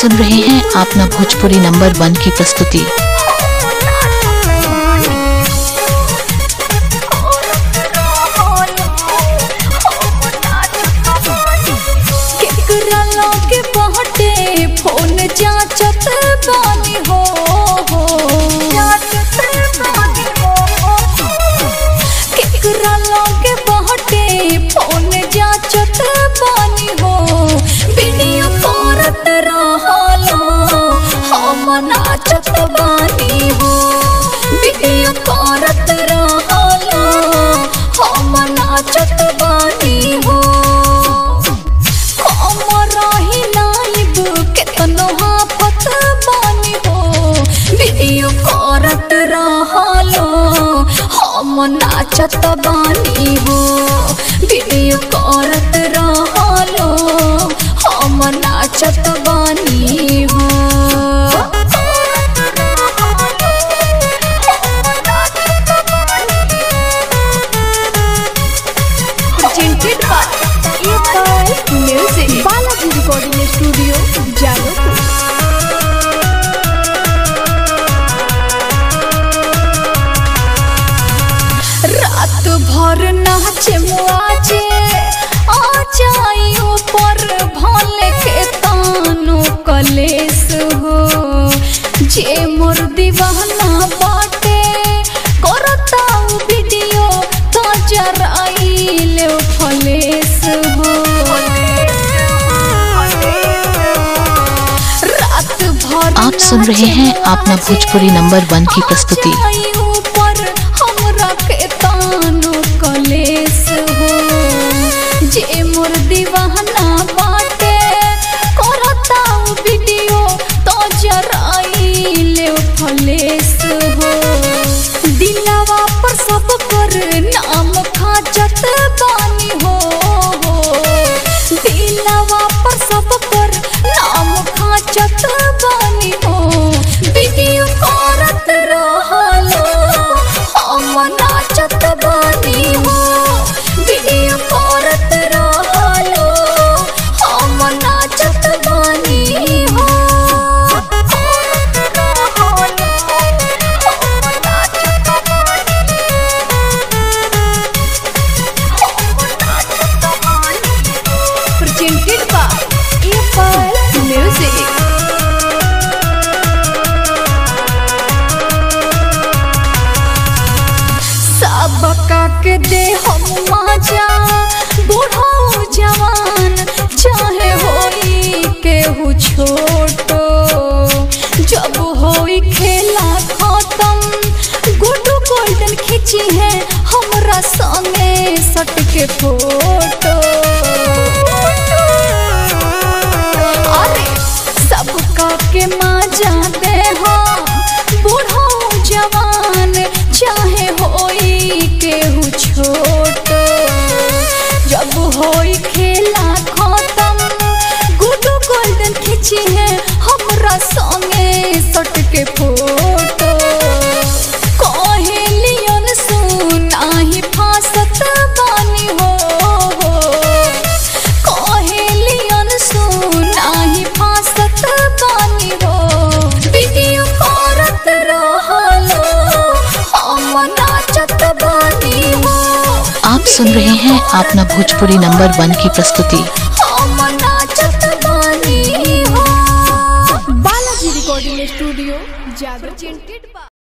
सुन रहे हैं अपना भोजपुरी नंबर वन की प्रस्तुति केकरा लगे बहटे फोन जांचत बानी हो केकरा लगे बहटे फोन जांचत बानी हो वीडियो करत रहलो हम नाचत बानी हो वीडियो करत रहलो हम नाचत बानी हो रही लाइव केतनो हाफत बानी हो वीडियो करत रहलो हम नाचत बानी हो वीडियो करत रहलो हम नाचत बानी हो presented by EFI Music. Balaji Recording Studio, Jalopur. रात भर नाचे मुआजे आ जाई ऊपर भले के तानो कलेस हो जे मोर दीवाना बाटे करता उ वीडियो तो जराइले फलेस हो रात भर आप सुन रहे हैं अपना भोजपुरी नंबर वन की प्रस्तुति नाचाई ऊपर हमरा के तानो कलेस हो जे मोर दीवाना बाटे करता उ वीडियो तो जराइले फलेस हो दिलवा पर सब कर नाम खाचत बानी हो दिलवा पर सब कर नाम खाचत बानी हो वीडियो करत रहलो हम नाचत बानी हो वीडियो करत रहलो हम नाचत बानी हो presented by EFI Music. सबका के दे हम माजा बूढ़ो जवान चाहे होई केहू छोटो जब होई खेला खत्म गुड्डू गोल्डन खींची है हमरा संगे सट के फोटो अरे सबका के माजा दे हो बूढ़ो जवान चाहे होई केहू छोटो जब होई खेला खत्म गुड्डू गोल्डन खींची है हमरा संगे सट के फोटो कहेलियन सुनाही फासत बानी हो कहेलियन सुनाही फासत बानी हो वीडियो करत रहलो हम नाचत बानी हो आप सुन रहे हैं अपना भोजपुरी नंबर वन की प्रस्तुति हम नाचत बानी हो बालाजी रिकॉर्डिंग स्टूडियो जादव